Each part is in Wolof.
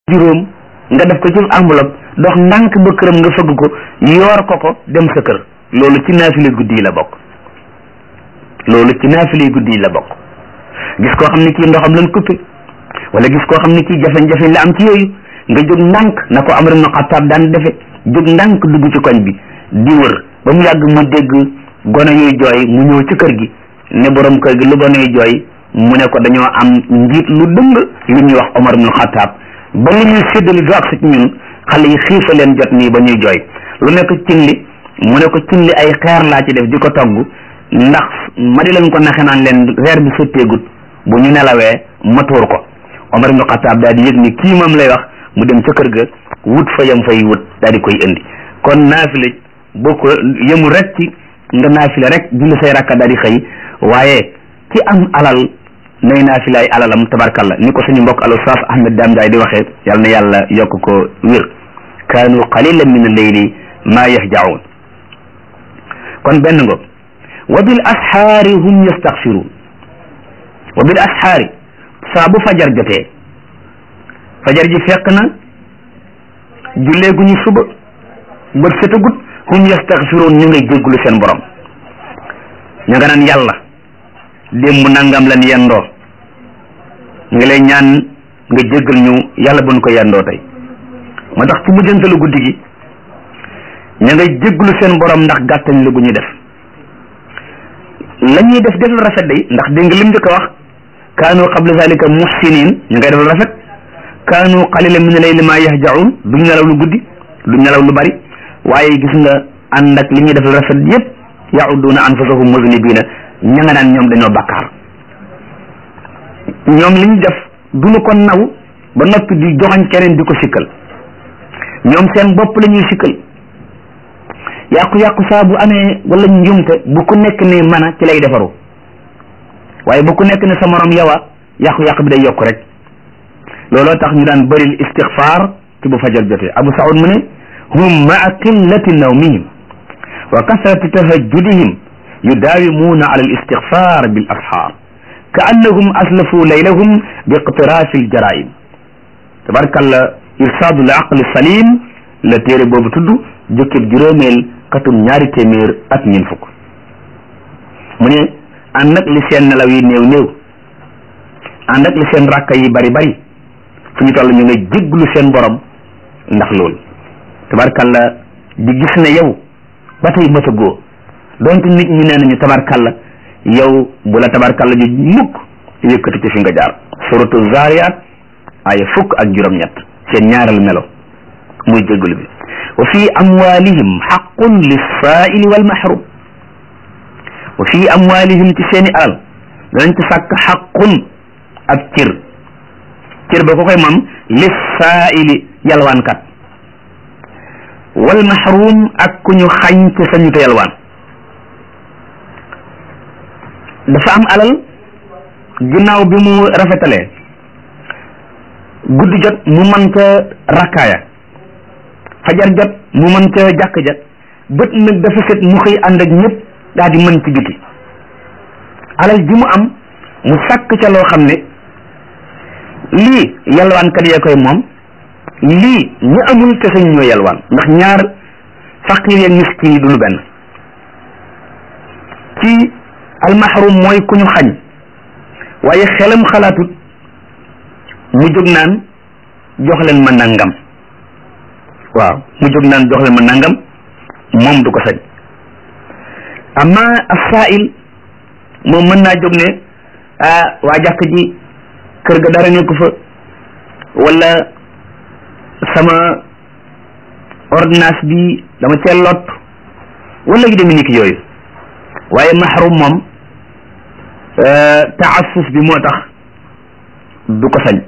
juróom nga def ko ci enveloppe dox ndànk ba këram nga fëgg ko yoor ko ko dem sa kër loolu ci naafile guddi yi la bokk loolu ci naafile guddi yi la bokk gis koo xam ne kii ndoxam lan coupé wala gis koo xam ne kii jafe-jafe la am ci yooyu nga jóg ndànk na ko Amar ibn Xattaab daan defe jóg ndànk dugg ci koñ bi di wër ba mu yàgg mu dégg gone yuy jooy mu ñëw ci kër gi ne borom kër gi lu gone yuy jooy mu ne ko dañoo am njiit lu dëng lu ñuy wax Omar ibn Xattaab ba li ñuy séddali du ak ci ñun xale yi xiifa leen jot nii ba ñuy jooy lu nekk cin li mu ne ko cin li ay xeer laa ci def di ko togg ndax ma di leen ko naxe naan leen reer bi sotteegut bu ñu nelawee ma tuur ko Omar ibn Xattaab daal di yëg ni kii moom lay wax mu dem ca kër ga wut fa yam fay wut daal di koy indi kon naafile boo ko yëmul rek ci nga naafile rek julli say rakka daal di xëy waaye ki am alal nay naafile ay alalam tabarkalla ni ko suñu mbokk al ustaas Ahmed Dame Ndiaye di waxee yal na yàlla yokk ko wér kaanu qalilan min al-layli maa yahjaun kon benn ngo wa bil asxaari hum yastaxfiruun wa bil asxaari saa bu fajar jotee fajar ji fekk na jullee gu ñu suba bët setagut hum yastaxfiruun ñu ngay jéggulu seen borom ñu nga naan yàlla démb nangam lan yendoo ñu ngi lay ñaan nga jéggal ñu yàlla buñ ko yendoo tey moo tax ci mujjantalu guddi gi ñu ngay jégglu seen borom ndax gàttañ la gu ñu def la ñuy def def lu rafet day ndax dégg nga lim njëkk a wax kaanu qabla zalika muhsinin ñu ngay def lu rafet kaanu qalilan min al-layli ma yahjaun duñ nelaw lu guddi duñ nelaw lu bari waaye gis nga ànd ak li ñuy def lu rafet yépp yauduna anfusahum muznibina ña nga naan ñoom dañoo bakkaar ñoom li ñu def duñu ko naw ba noppi di joxañ keneen di ko sikkal ñoom seen bopp la ñuy sikkal yàqu-yàqu saa bu amee wala njumte bu ku nekk ne mën a ci lay defaru waaye bu ku nekk ne sa morom yawa yàqu-yàqu bi day yokk rek looloo tax ñu daan bëril istixfaar ci bu fajar jotee abu saud mu ne hum maa qillati nawmihim wa kasrati tahajjudihim yudaawimuuna ala al istixfaar bil asxaar ka annahum aslafu laylahum bi iqtiraafi al jaraim tabarkalla irsaadu l aqli salim la téere boobu tudd jukkib juróomeel katum ñaari téeméer ak ñeent fukk mu ne ànd ak li seen nelaw yi néew néew ànd ak li seen rakka yi bari bari fu ñu toll ñu nga jégglu seen borom ndax loolu tabarkalla di gis ne yow ba tey matagoo donte nit ñi nee nañu tabarkalla yow bu la tabarkalla ju mukk yëkkati ci fi nga jaar suratu zariyat aya fukk ak juróom-ñett seen ñaareelu melo muy jégglu bi wa fi amwalihim xaqun lissaaili wal mahrum wa fi amwalihim ci seeni alal danañ ci sàkk xaqun ab cër cër ba ko koy moom lissaaili yalwaankat wal mahrum ak ku ñu xañ ci sañu te yalwaan dafa am alal ginnaaw bi mu rafetalee guddi jot mu mën ca rakkaaya fajar jot mu mën ca jàkk ja bët nag dafa set mu xëy ànd ak ñëpp daal di mën ci biti alal ji mu am mu sàkk ca loo xam ne lii yalwaankat yee koy moom lii ñu amul te sañ ñoo yalwaan ndax ñaar faqir yeeg miskin yi du lu benn ci almahrum mooy ku ñu xañ waaye xelam xalaatut mu jóg naan jox leen ma nangam waaw mu jóg naan jox leen ma nangam moom du ko sañ amma asail moom mën naa jóg ne ah waa jàkk ji kër ga dara nekku fa wala sama ordonnance bi dama cee lot wala gi demee ni ki yooyu waaye mahrum moom taassuf bi moo tax du ko sañ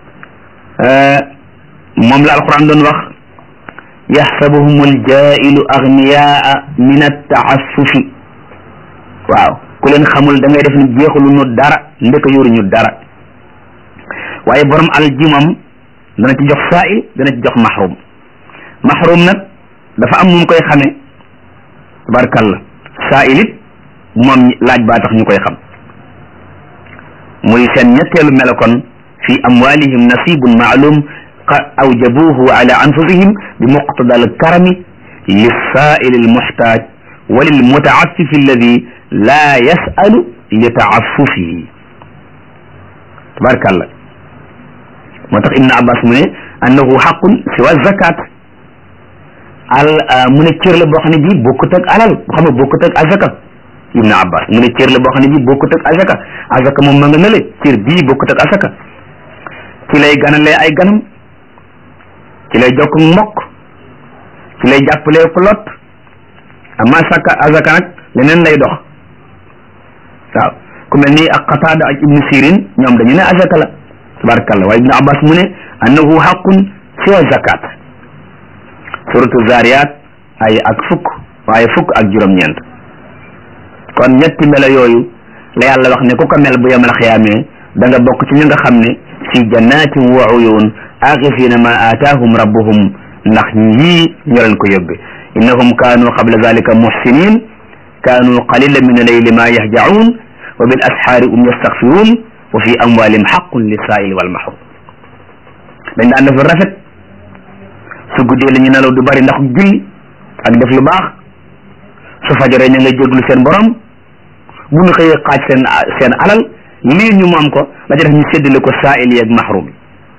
moom la alquran doon wax yaxsabuhum aljailu agniyaa min attaassufi waaw ku leen xamul da ngay def ni jeexulu ñu dara ndeka yoru ñu dara waaye borom alal ji moom dana ci jox saa'il dana ci jox mahrum mahrum nag dafa am nu mu koy xamee tabarkalla saa'il it moom laaj baa tax ñu koy xam muy seen ñetteelu melokon fi amwalihim nasibun maalum awjabuhu ala anfusihim bi muqtada al karami lissail al muhtaj wa lil mutaaffifi alladi la yasalu li taaffufihi tabarakallah moo tax ibne abbas mu ne annahu xaqun siwa zakat al mu ne cër la boo xam ne bii bokkut ak alal boo xam ne bokkut ak azaka ibne abbas mu ne cër la boo xam ne bii bokkut ak azaka azaka moom ma nga nële cër bii bokkut ak azaka ci lay ganalee ay ganam ci lay jokk mbokk ci lay jàppalee ku lot amma saka azaka nag leneen lay dox waaw ku mel ni ak qataada ak ibnu sirin ñoom dañu ne azaka la tabarakallah waaye ibnu abbas mu ne annahu xaqun siwa zakat suratu zariyat ay ak fukk waaye fukk ak juróom-ñeent kon ñetti melo yooyu la yàlla wax ne ku ko mel bu yemal xiyaamee da nga bokk ci ñi nga xam ne fi jannatin wa uyun aaxifina ma aataahum rabbuhum ndax ñii ñoo leen ko yóbbe innahum kaanu qabla zalika muhsinin kaanu qalila min allayli ma yahjaun wa bil asxaari um yastaxfiruun wa fi amwalihim xaqun lisaaili wal mahrum dañ daan def rafet su guddee la ñu nelaw du bari ndax julli ak def lu baax su fajaree ña nga jéglu seen borom bu ñu xëyee xaaj seen seen alal lii ñu moom ko la ca def ñu séddale ko saail yeeg mahrum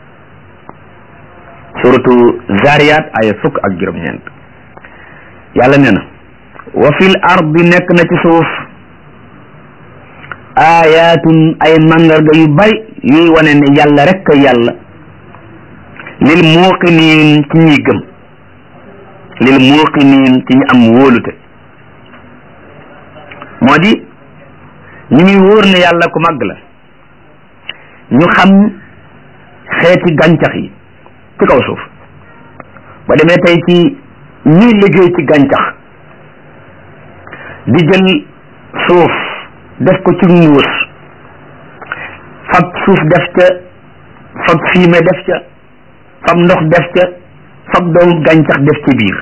suratu zariyat aya fukk ak juróom-ñeent yàlla nee na wa fil ardi nekk na ci suuf ayatun ay mandarga yu bari yuy wane ne yàlla rek a yàlla lil muuqiniin ci ñuy gëm lil muuqiniin ci ñu am wóolute moo di ñu ngi wóor ne yàlla ku màgg la ñu xam xeeti gàncax yi ci kaw suuf ba demee tey ci ñuy liggéey ci gàncax di jël suuf def ko ci mbuus fab suuf def ca fab fumier def ca fab ndox def ca fab doomu gàncax def ci biir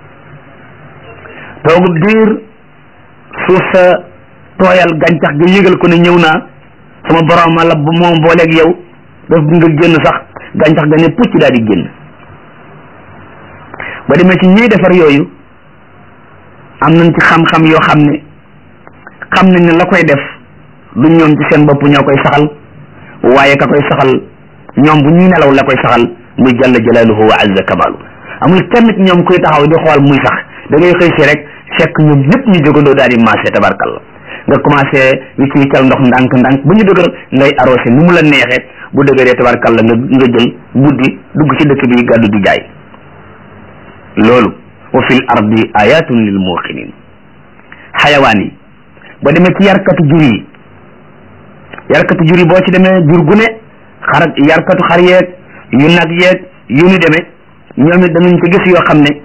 toogub diir suuf sa tooyal gàncax ga yëgal ko ne ñëw naa sama borom la bu moom booleeg yow daf nga génn sax gàncax ga ne pucc daal di génn ba demee ci ñiy defar yooyu am nañ ci xam-xam yoo xam ne xam nañ ne la koy def du ñoom ci seen bopp ñoo koy saxal waaye ka koy saxal ñoom bu ñuy nelaw la koy saxal muy jalla jalaaluhu wa azza kamalu amul kenn ci ñoom kuy taxaw di xool muy sax da ngay xëy si rek fekk ñoom ñëpp ñu jógandoo daal di marché tabarkalla nga commencé wicc wiccal ndox ndànk ndànk bu ñu dëgër ngay arrosé nu mu la neexee bu dëgëree tabarkalla nga nga jël buddi dugg ci dëkk bi gàddu di jaay loolu wa fil ardi ayatun lil muqinin xayawaan yi boo demee ci yarkatu jur yi yarkatu jur yi boo ci demee jur gu ne xar yarkatu xar yeeg yu nag yeeg yu ñu demee ñoom it danañ ko gis yoo xam ne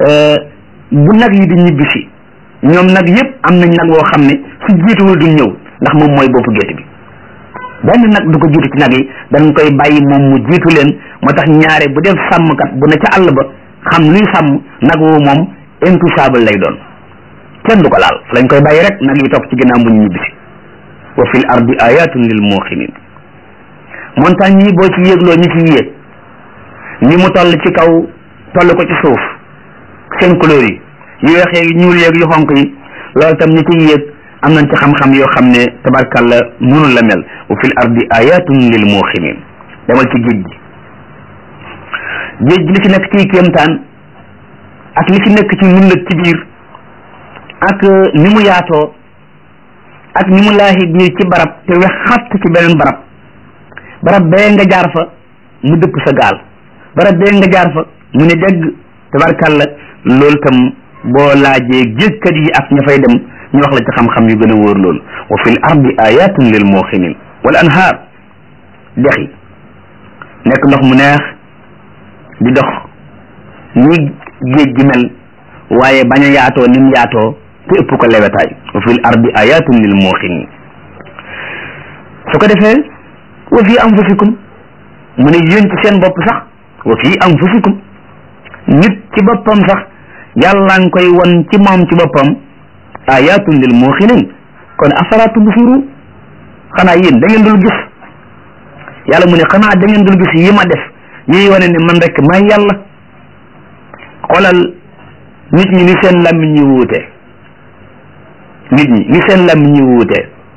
bu nag yi di ñibbisi ñoom nag yëpp am nañ nag woo xam ne su jiituwul duñ ñëw ndax moom mooy boppu gétt bi benn nag du ko jiitu ci nag yi dañ koy bàyyi moom mu jiitu leen moo tax ñaare bu def sàmmkat bu ne ca àll ba xam luy sàmm nag woo moom intouchable lay doon kenn du ko laal lañ koy bàyyi rek nag yi topp ci ginnaaw bu ñu ñibbisi wa fil ardi ayatun lil muqinin montagne yi boo ci yéegloo ñi ci yéeg ni mu toll ci kaw toll ko ci suuf seen couleur yi yu weex yeeg ñuul yeeg yu xonk yi loolu tam ñi ci yéeg am nañ ci xam-xam yoo xam ne tabarkalla mënul la mel wa fil ardi ayatun lil muqinin demal ci géej gi géej gi li ci nekk ci kéemtaan ak li ci nekk ci ndundat ci biir ak ni mu yaatoo ak ni mu laahi biir ci barab te wex xatt ci beneen barab barab bee nga jaar fa mu dëpp sa gaal barab bee nga jaar fa mu ne dégg tabarkalla loolu tam boo laajee géejkat yi ak ña fay dem ñu wax la ci xam-xam yu gën a wóor loolu wa fil ardi ayatun lil muqinin wal anhaar dex yi nekk ndox mu neex di dox ni géej gi mel waaye bañ a yaatoo ni mu yaatoo te ëpp ko lewetaay wa fil ardi ayatun lil muqinin su ko defee wa fi anfusikum mu ne yéen ci seen bopp sax wa fi anfusikum nit ci boppam sax yàlla nga koy won ci moom ci boppam ayatun lil muqinin kon afala tubsiru xanaa yéen da ngeen dul gis yàlla mu ne xanaa da ngeen dul gis yi ma def yiy wane ne man rek may yàlla xoolal nit ñi ni seen làmmiñ ñu wuute nit ñi ni seen làmmiñ ñu wuute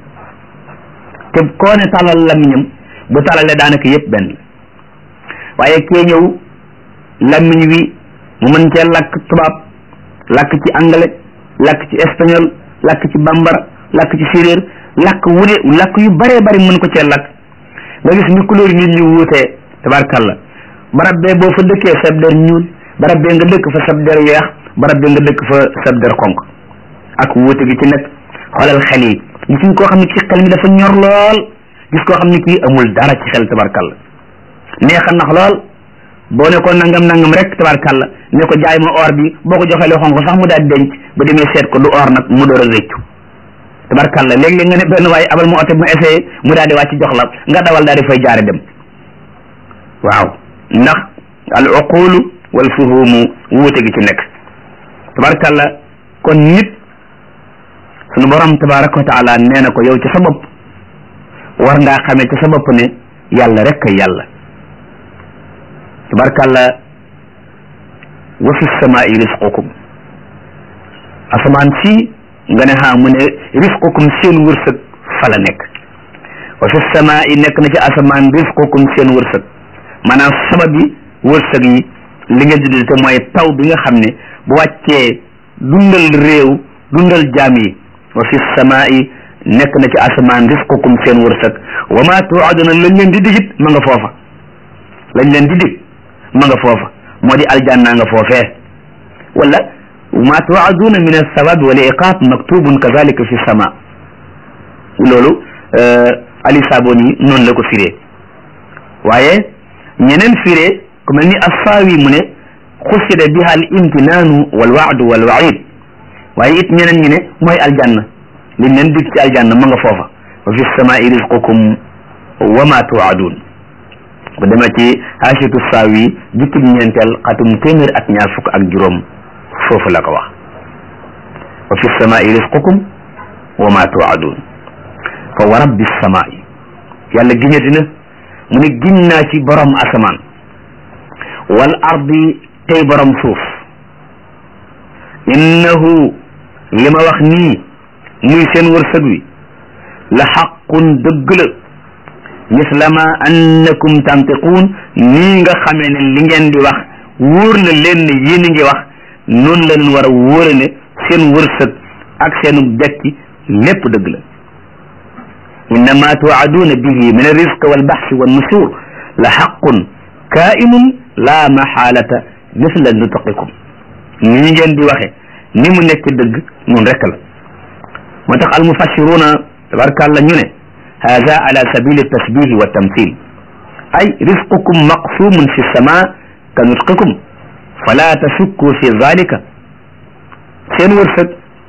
te koo ne talal làmmiñam bu talalee daanaka yëpp benn waaye kee ñëw làmmiñ wi mu mën cee lakk tubaab lakk ci anglais lakk ci espagnol lakk ci bambara lakk ci séeréer lakk wu ne lakk yu baree bari mën ko cee lakk nga gis ni couleur nit ñu wuutee tabarkalla barab bee boo fa dëkkee sab der ñuul barab bee nga dëkk fa sab der weex barab bee nga dëkk fa sab der xonk ak wuute gi ci nekk xoolal xel yi gis nga koo xam ne kii xel mi dafa ñor lool gis koo xam ne kii amul dara ci xel tabarkalla neexa nax lool boo ne ko nangam nangam rek tabarkalla ne ko jaay ma or bi boo ko joxee loo xonk sax mu daal denc ba demee seet ko du or nag mu door a réccu tabarkalla léeg-léeg nga ne benn waaye abal ma oto ma essayé mu daal di wàcc jox la nga dawal daal di fay jaare dem waaw ndax al uqulu wal fuhumu wuute gi ci nekk tabarkalla kon nit sunu borom tabaraka wa taala nee na ko yow ci sa bopp war ngaa xamee ci sa bopp ne yàlla rek kay yàlla tabarkalla wa fi samaai risqukum asamaan si nga ne xaa mu ne risqukum seen wërsëg fa la nekk wa fi samaai nekk na ci asamaan risqukum seen wërsëg maanaam sabab yi wërsëg yi li nga juddul te mooy taw bi nga xam ne bu wàccee dundal réew dundal jaam yi wa fi samaai nekk na ci asamaan risqukum seen wërsëg wa ma tuaduna lañ leen di digit ma nga foofa lañ leen di dig ma nga foofa moo di aljanna nga foofee wala ma tuaduna min alsawab wal iqab maktubun kazalika fi sama loolu ali saboni noonu la ko firee waaye ñeneen firee ku mel ni assaawi mu ne xusida biha al imtinaanu wal waadu wal waid waaye it ñeneen ñi ne mooy aljanna liñ leen dig ci aljanna ma nga foofa wa fi samaai risqukum wa ma tuadun bu demee ci haasitu saawi jukkib ñeenteel xatum téeméer ak ñaar fukk ak juróom foofu la ko wax wa fi samaai risqukum wa ma tuadun fa wa rabbi samaai yàlla giñati na mu ne giñ naa ci borom asamaan wal ardi tey borom suuf innahu li ma wax nii muy seen wërsëg wi la xaqun dëgg la misla ma annakum tantiquun nii nga xamee ne li ngeen di wax wóor na leen ne yéen a ngi wax noonu la leen war a wóore ne seen wërsëg ak seenu dekki lépp dëgg la innama tuwaaduna bihi min alrisq walbaxsi wannushur la xaqun kaainun la maxaalata misla nutqikum ni ñu ngeen di waxe ni mu nekk dëgg noonu rekk la moo tax almufassiruna tabarkàlla ñu ne hada ala sabili tasbihi wa tamthil ay risqukum maqsumun fi sama ka nutqikum fala tasukku fi zalika seen wërsëg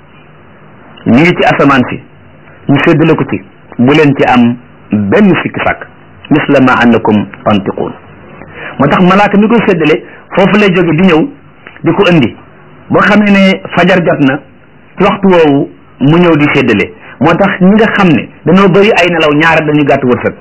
ñu ngi ci asamaan si ñu séddale ko ci bu leen ci am benn sikki sàkk misla ma annakum tantiquun moo tax malaaka mi koy séddale foofu lay jóge di ñëw di ko indi boo xamee ne fajar jot na ci waxtu woowu mu ñëw di séddale moo tax ñi nga xam ne dañoo bëri ay nelaw ñaare dañu gàtt wërsëg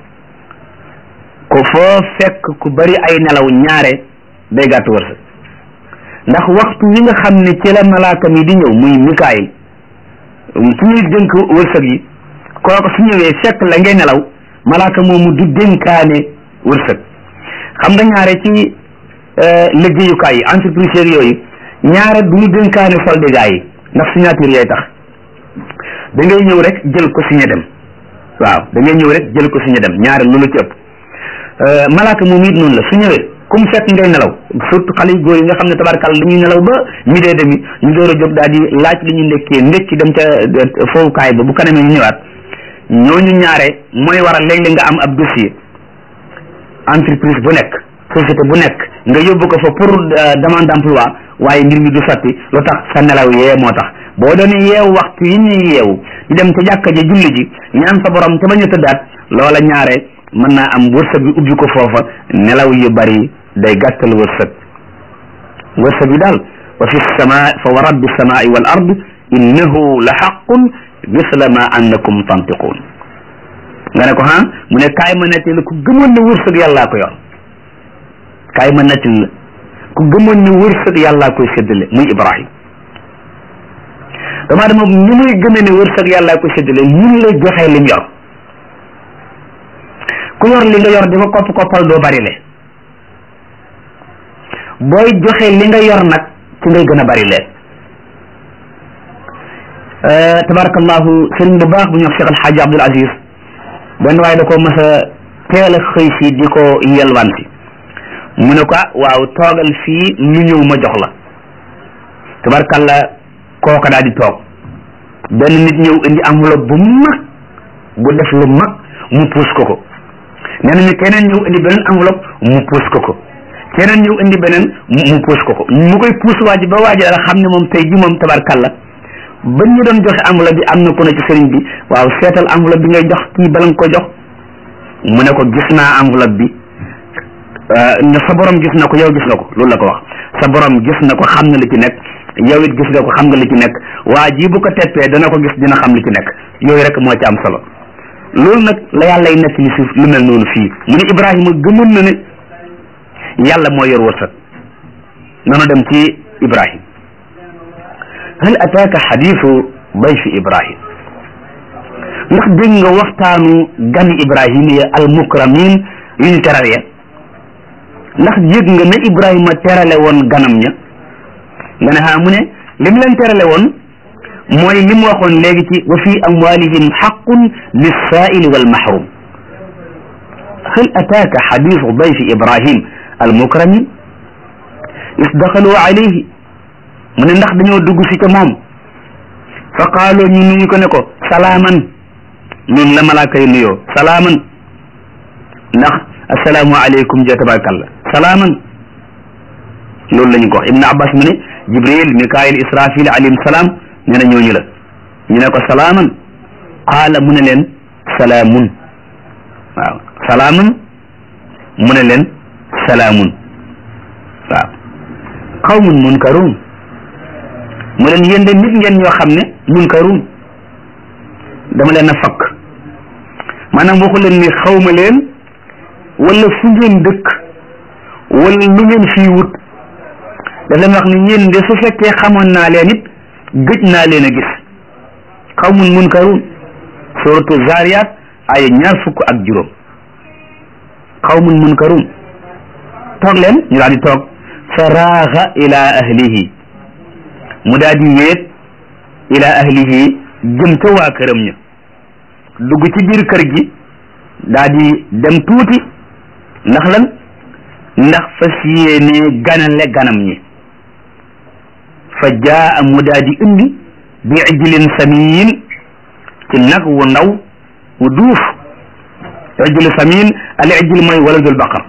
ko foo fekk ku bëri ay nelaw ñaare day gàtt wërsëg ndax waxtu wi nga xam ne ci la malaaka mi di ñëw muy mikaayil su ñuy dénk wërsëg yi kooku su ñëwee fekk la ngay nelaw malaaka moomu du dénkaane wërsëg xam nga ñaare ci liggéeyukaay yi entreprise yooyu ñaare du ñu dénkaane solde gaa yi ndax signature yooyu tax da ngay ñëw rek jël ko signé dem waaw da ngay ñëw rek jël ko signé dem ñaare loolu ci ëpp malaaka moom it noonu la su ñëwee comme fekk ngay nelaw surtout xale yu góor yi nga xam ne tabarkàlla dañuy nelaw ba midi et demi ñu door a jóg daal di laaj li ñu ndekkee ndekki dem ca fowukaay ba bu kanamee ñu ñëwaat ñooñu ñaare mooy waral léeg-léeg nga am ab dossier entreprise bu nekk société bu nekk nga yóbbu ko fa pour demande d'emploi waaye mbir mi du sotti lu tax sa nelaw yee moo tax boo doon yeewu waxtu yi ñuy yeewu di dem ca jàkka ja julli ji ñaan sa borom ca bañ a tëddaat loola ñaare mën naa am wërsëg bi ubbi ko foofa nelaw yu bari day gàttal wërsëg wërsëg bi daal wa fi sama fa wa rabbi samaai wal ard innahu la xaqun misla ma annakum tantiquun nga ne ko ha mu ne kaay ma nettali ku gëmoon ne wërsëg yàllaa ko yor kaay ma nettali la ku gëmoon ne wërsëg yàllaa koy séddale muy Ibrahim damaa dama ni muy gëmee ne wërsëg yàllaa koy séddale mun la joxee lim yor ku yor li nga yor di ko kopp koppal doo bari le booy joxe li nga yor nag ci ngay gën a bari leen tabarakallahu sëriñ bu baax bu ñu wax Cheikh Alxaaji Abdul Aziz benn waaye da ko mas a teel a xëy si di ko yelwaan si mu ne ko waaw toogal fii lu ñëw ma jox la tabarakalla kooka daal di toog benn nit ñëw indi enveloppe bu mag bu def lu mag mu puus ko ko nee nañu keneen ñëw indi beneen enveloppe mu puus ko ko keneen ñëw indi beneen mu puus ko ko mu koy puus waa ji ba waa ji daal xam ne moom tey ji moom tabarkalla ba ñu doon joxe enveloppe bi am na ku ne ci sëriñ bi waaw seetal enveloppe bi ngay jox kii bala nga ko jox mu ne ko gis naa enveloppe bi ne sa borom gis na ko yow gis nga ko loolu la ko wax sa borom gis na ko xam na li ci nekk yow it gis nga ko xam nga li ci nekk waa ji bu ko teppee dana ko gis dina xam li ci nekk yooyu rek moo ci am solo loolu nag la yàlla y nekk li si lu mel noonu fii mu ne Ibrahima gëmoon na ne yàlla moo yor wërsëg nanu dem ci Ibrahim hal ataaka xadiisu bayfi Ibrahim ndax dégg nga waxtaanu gani Ibrahima ya al mukramin yu ñu teral ya ndax yëg nga ne Ibrahima terale woon ganam ña nga ne xaa mu ne li mu leen terale woon mooy li mu waxoon léegi ci wa fi amwalihim xaqun lissaaili wal mahrum hal ataaka xadiisu dayfi Ibrahim al mukramin is daxalu alayhi mu ne ndax dañoo dugg si ca moom fa qaaloo ñu nuyu ko ne ko salaaman noonu la malaaka yi nuyoo salaaman ndax assalaamu aleykum ja tabarakallah salaaman loolu la ñu ko wax ibnu abbas mu ne jibril mikail israfil alayhim salaam nee na ñooñu la ñu ne ko salaaman qaala mu ne leen salaamun waaw salaaman mu ne leen salaamun waaw qawmun munkaruun mu leen yéen de nit ngeen ñoo xam ne munkaruun dama leen a fakk maanaam waxu leen ni xawma leen wala fu ngeen dëkk wala lu ngeen fii wut daf leen wax ni yéen de su fekkee xamoon naa leen it gëj naa leen a gis xawmun munkaruun suratu zariyat ay ñaar fukk ak juróom xawmun munkaruun toog leen ñu daal di toog fa raaxa ila ahlihi mu daal di wéet ila ahlihi jëm ca waa këram ña dugg ci biir kër gi daal di dem tuuti ndax lan ndax fas yéene ganale ganam ñi fa jaa mu daal di indi bi ijlin samin ci nag wu ndaw wu duuf ijlu samin al ijl mooy waladul baqar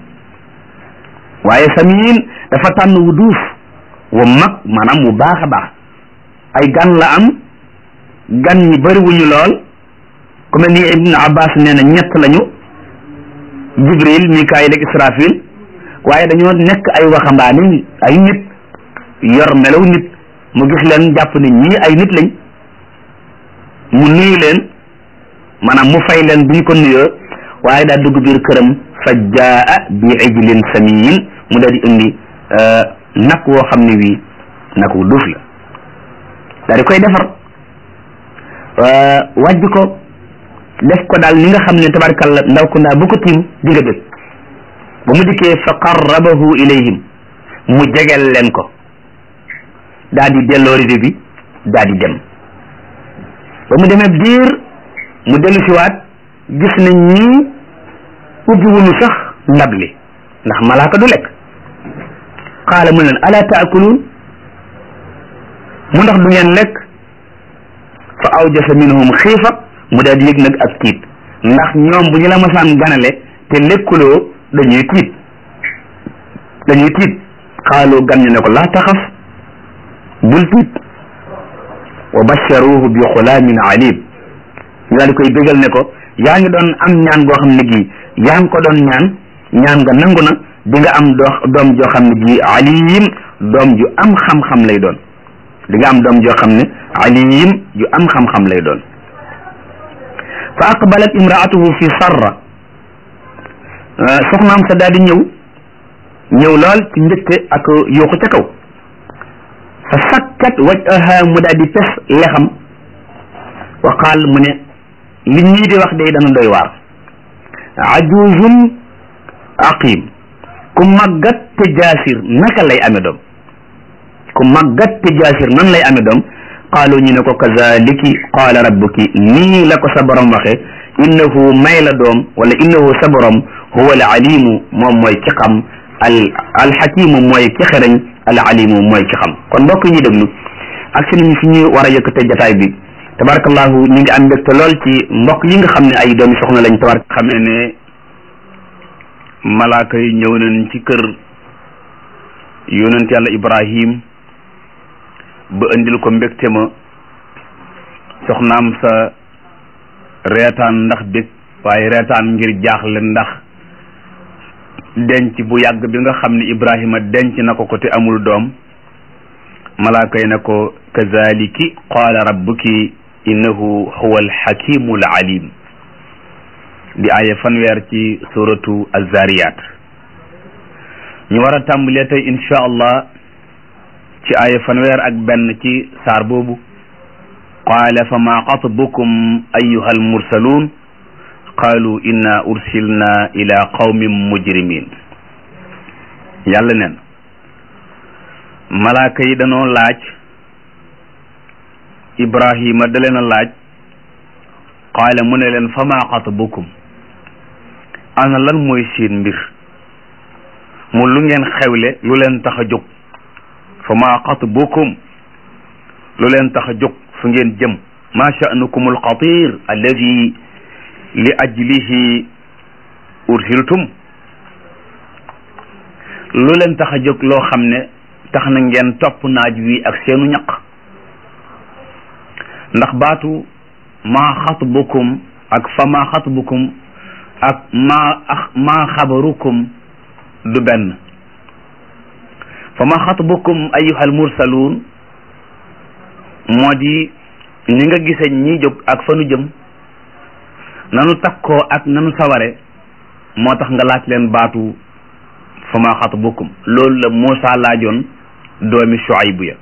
waaye samin dafa tànn wu duuf wu mag maanaam wu baax a baax ay gan la am gan ñi bëriwuñu lool ku mel ni ibnu abbas nee na ñett lañu jibril mikaayil ak israfil waaye dañoo nekk ay waxambaane ay nit yor melaw nit mu gis leen jàpp ne ñii ay nit lañ mu nuyu leen maanaam mu fay leen bi ñu ko nuyoo waaye daa dugg biir këram fa jaa bi ijlin samiin mu daal di indi nag woo xam ne wii nag wu duuf la daal di koy defar wàjj ko def ko daal ni nga xam ne tabarkalla ndaw ko ndaa bu ko tiim di nga bëgg ba mu dikkee fa qarrabahu ilayhim mu jegel leen ko daal di delloo rido bi daal di dem ba mu demee biir mu dellu siwaat gis nañ ñii ubbi wuñu sax ndab li ndax malaaka du lekk qaala mu leen ala taakuluun mu ndax du ngeen lekk fa awjasa minhum xiifa mu daal di yëg nag ak tiit ndax ñoom bu ñu la masaan ganale te lekkuloo dañuy tiit dañuy tiit xaaloo gan ñu ne ko laa taxaf bul tiit wa basharuhu bi xulaamin alim ñu daal di koy bégal ne ko yaa ngi doon am ñaan goo xam ne gii yaa ngi ko doon ñaan ñaan nga nangu na di nga am doo doom joo xam ne gii alim doom ju am xam-xam lay doon di nga am doom joo xam ne alim ju am xam-xam lay doon fa aqbalat imraatuhu fi sarra soxnaam sa daal di ñëw ñëw lool ci mbégte ak yuuxu ca kaw fa sakkat wajhaha mu daal di pes lexam wa qaal mu ne li ñii di wax day dana doy waar ajuzun aqim ku màggat te jaasir naka lay ame doom ku màggat te jaasir nan lay ame doom qaalu ñu ne ko kazaliki qaala rabbuki nii la ko sa borom waxe innahu may la doom wala innahu sa borom huwa al alimu moom mooy ki xam al alxakimu mooy ki xereñ al alimu mooy ki xam kon mbokk ñi déglu ak si nañu fi ñu war a yëkkate jataay bi tabarakallahu ñu ngi am mbégte lool ci mbokk yi nga xam ne ay doomi soxna lañ tabarak xam ne ne malaaka yi ñëw nañ ci kër yonent yàlla ibrahim ba indil ko mbégte ma soxnaam sa reetaan ndax bég waaye reetaan ngir jaaxle ndax denc bu yàgg bi nga xam ne ibrahima denc na ko ko te amul doom malaaka yi ne ko kazaliki qaala rabbuki innahu huwa alxakimu alalim di aaya fanweer ci suratu azariyat ñu war a tàmbalee tey insha allah ci aaya fanweer ak benn ci saar boobu qaala fa ma xatbukum ayuha almursaluun qaalu inna ursilna ila qawmin mujrimin yàlla neen malaaka yi danoo laaj ibrahima da leen a laaj qaala mu ne leen fa ma xatbukum ana lan mooy seen mbir mu lu ngeen xewle lu leen tax a jóg fa ma xatbukum lu leen tax a jóg fu ngeen jëm ma sha'nukum alxatir alladi li ajlihi ursiltum lu leen tax a jóg loo xam ne tax na ngeen topp naaj wi ak seenu ñaq ndax baatu maa xatbukum ak fa maa xatbukum ak maa maa xabarukum du benn fa maa xatbukum ayyuhal mursaluun moo di ni nga gise ñi jóg ak fa nu jëm nanu takkoo ak nanu saware moo tax nga laaj leen baatu fa maa xatbukum loolu la Muusa laajoon doomi Shuaybu ya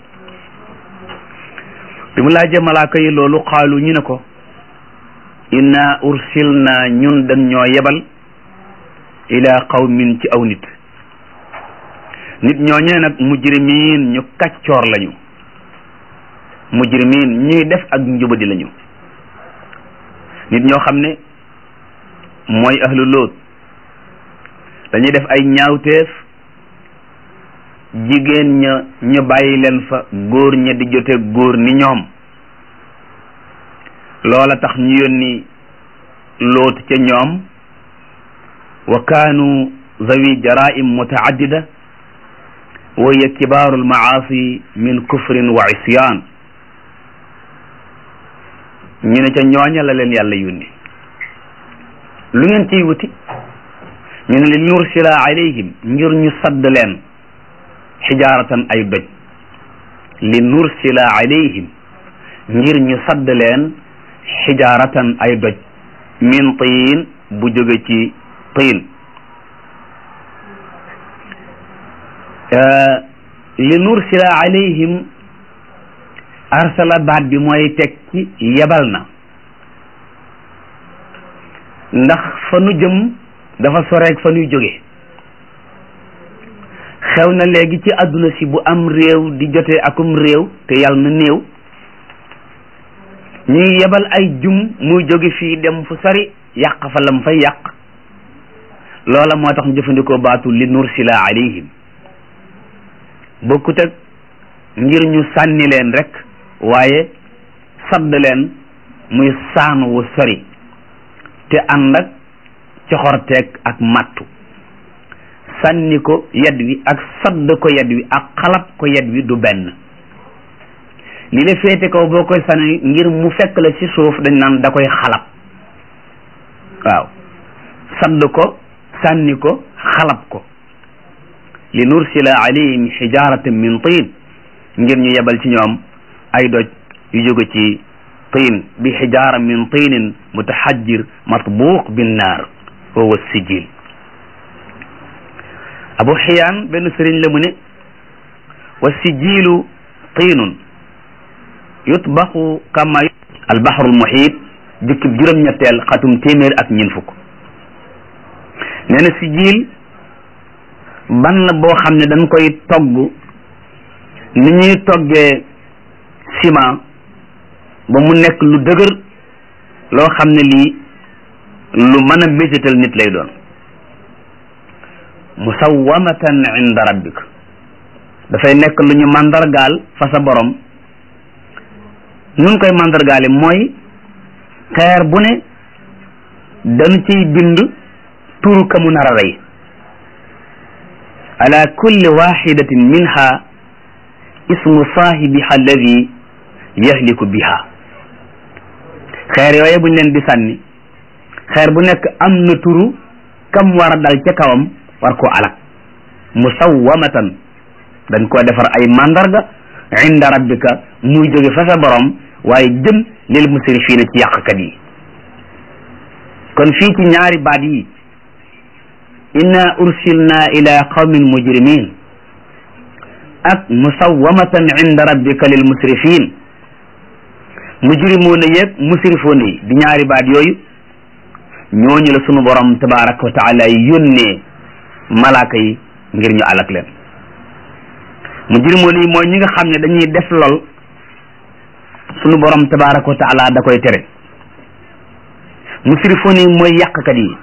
bi mu laajee malaaka yi loolu xaalu ñu ne ko inna ursilna ñun dañ ñoo yebal ila qawmin ci aw nit nit ñooñee nag mujrimiin ñu kaccoor lañu mujrimiin ñuy def ak njubadi lañu nit ñoo xam ne mooy ahlu Loot dañuy def ay ñaawteef jigéen ña ñu bàyyi leen fa góor ña di jote góor ni ñoom loola tax ñu yónni loot ca ñoom wa kaanu zawi jaraim mutaaddida wa hiya kibaaru almaasi min kufrin wa isyan ñu ne ca ñooña la leen yàlla yónni lu ngeen ciy wuti ñu ne li nursila alayhim ngir ñu sadd leen xijaaratan ay doj li nursila alayhim ngir ñu sadd leen xijaaratan ay doj min tiin bu jóge ci tiin li nursila alayhim arsala baat bi mooy teg ci yebal na ndax fa nu jëm dafa soreeg fa nuy jóge xew na léegi ci àdduna si bu am réew di jotee akum réew te yàlla na néew ñuy yebal ay jum muy jóge fii dem fu sori yàq fa lam fay yàq loola moo tax ñu jëfandikoo baatu li nursila alayhim bokkut ak ngir ñu sànni leen rek waaye sadd leen muy saan wu sori te ànd ak coxorteeg ak mattu sànni ko yed wi ak sadd ko yed wi ak xalab ko yed wi du benn li la féete kaw boo koy sànni ngir mu fekk la ci suuf dañ naan da koy xalab waaw sadd ko sànni ko xalab ko li nursila alayhim xijaratan min tiin ngir ñu yebal ci ñoom ay doj yu jóge ci tiin bi xijara min tiinin mutahajjir matbuuq bin naar wa huwa sijil abu xiyaan benn sëriñ la mu ne wa sijiilu tiinun yutbaxu kama albaxrul muxiit jukkib juróom-ñetteel xatum téeméer ak ñeent fukk nee na sijiil ban la boo xam ne dañ koy togg ni ñuy toggee ciment ba mu nekk lu dëgër loo xam ne lii lu mën a mésital nit lay doon musawwamatan inda rabbik dafay nekk lu ñu mandargaal fa sa borom nun koy mandargaale mooy xeer bu ne dañu ciy bind turu ka mu nar a rey ala kulli waxidatin minha ismu saahibiha alladi yahliku biha xeer yooye buñ leen di sànni xeer bu nekk am na turu kam war a dal ca kawam war koo alak musawwamatan dañ koo defar ay mandarga inda rabbika muy jóge fa sa borom waaye jëm lil musrifiina ci yàqkat yi kon fii ci ñaari baat yi inna ursilna ila qawmin mujrimin ak musawwamatan inda rabbika lil musrifin mujrimuuna yeeg musrifuuna yi di ñaari baat yooyu ñooñu la sunu borom tabaraka wa taala yónnee malaaka yi ngir ñu alak leen mujrimuuna yi mooy ñi nga xam ne dañuy def lool sunu borom tabaraka wa taala da koy tere musrifuuna yi mooy yàqkat yi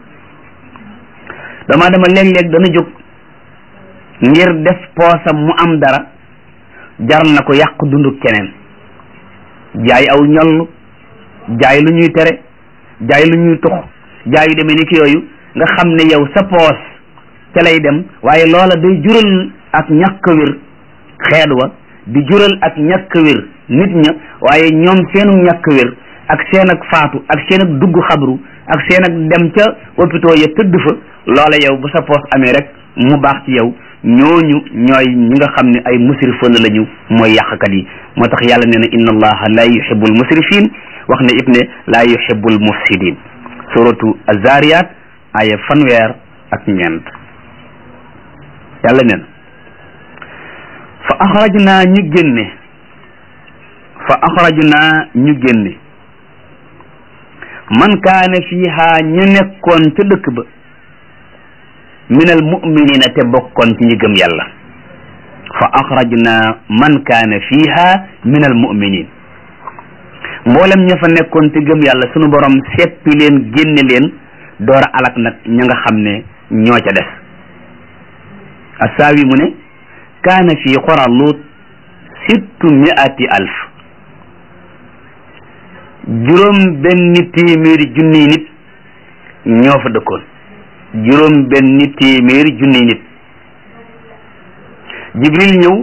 dama dama léeg-léeg dana jóg ngir def poosam mu am dara jar na ko yàq dundu keneen jaay aw ñoll jaay lu ñuy tere jaay lu ñuy tux jaay yu demee ni ki yooyu nga xam ne yow sa poos ca lay dem waaye loola day jural ak ñàkk wér xeet wa di jural ak ñàkk wér nit ña waaye ñoom seenu ñàkk wér ak seen ak faatu ak seen ak dugg xabru ak seen ak dem ca hôpitaux ya tëdd fa loola yow bu sa poos amee rek mu baax ci yow ñooñu ñooy ñi nga xam ne ay musrifuna lañu mooy yàqkat yi moo tax yàlla nee na inna allaha la yuhibbul musrifin wax ne it ne la yuhibbul mufsidin suratu azariyat aya fanweer ak ñeent yàlla nee na fa axrajna ñu génne fa axrajna ñu génne man kaana fiha ñu nekkoon ca dëkk ba min al muminina te bokkoon ci ñi gëm yàlla fa axrajna man kaana fiha min al muminin mboolem ña fa nekkoon te gëm yàlla sunu borom seppi leen génne leen door a alak nag ña nga xam ne ñoo ca des assaawi mu ne kaana fi qura lut sittu miati alf juróom benn téeméeri junniy nit ñoo fa dëkkoon juróom benn téeméeri junniy nit jibril ñëw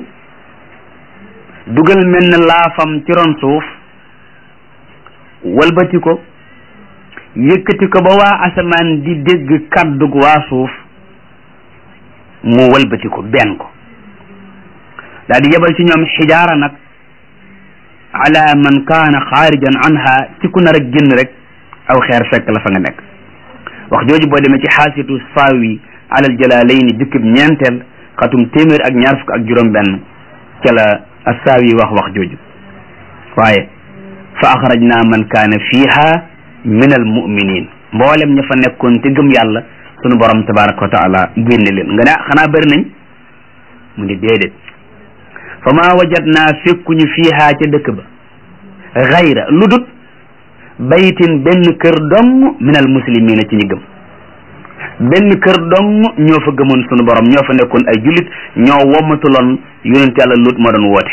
dugal mel na laafam ci ron suuf walbati ko yëkkati ko ba waa asamaan di dégg kàddug waa suuf mu walbati ko benn ko daal di yebal ci ñoom xijaara nag ala man kaana xaarijan anha ci ku nar a génn rek aw xeer fekk la fa nga nekk wax jooju boo demee ci xaasitu saawi alal jalaalayni jukkib ñeenteel xatum téeméer ak ñaar fukk ak juróom benn ca la assaawi wax wax jooju waaye fa axrajna man kaana fiha min al muminin mboolem ña fa nekkoon te gëm yàlla sunu borom tabaraka wa taala génne leen nga ne xanaa bëri nañ mu ni déedéet fa ma wajadna fekkuñu fiha ca dëkk ba xayra lu dut baytin benn kër dong min al muslimina ci ñi gëm benn kër dong ñoo fa gëmoon sunu borom ñoo fa nekkoon ay jullit ñoo wommatuloon yonent yàlla lut moo doon woote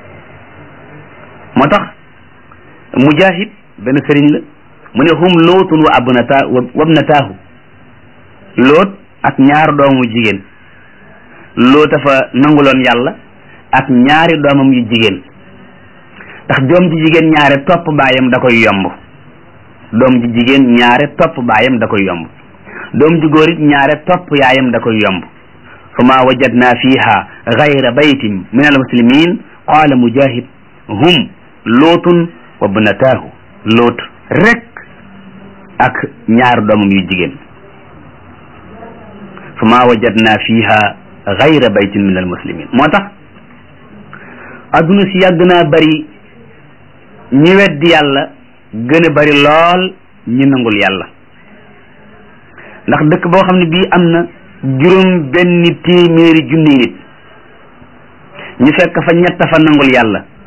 moo tax mujahid benn sëriñ la mu ne hum lootun wa abnata wabnataahu loot ak ñaar doomu jigéen loota fa nanguloon yàlla ak ñaari doomam yu jigéen ndax doom ji jigéen ñaare topp baayam da koy yomb doom ji jigéen ñaare topp baayam da koy yomb doom ji góor it ñaare topp yaayam da koy yomb fa ma wajadna fiha gayra baytin min al muslimin qaala mujahid hum lootun wa bnataahu loot rek ak ñaar doomam yu jigéen fa ma wajadna fiha gayra baytin min almuslimin moo tax adduna si yàgg naa bari ñi weddi yàlla gën a bari lool ñi nangul yàlla ndax dëkk boo xam ne bii am na juróom benn téeméeri junni nit ñu fekk fa ñett fa nangul yàlla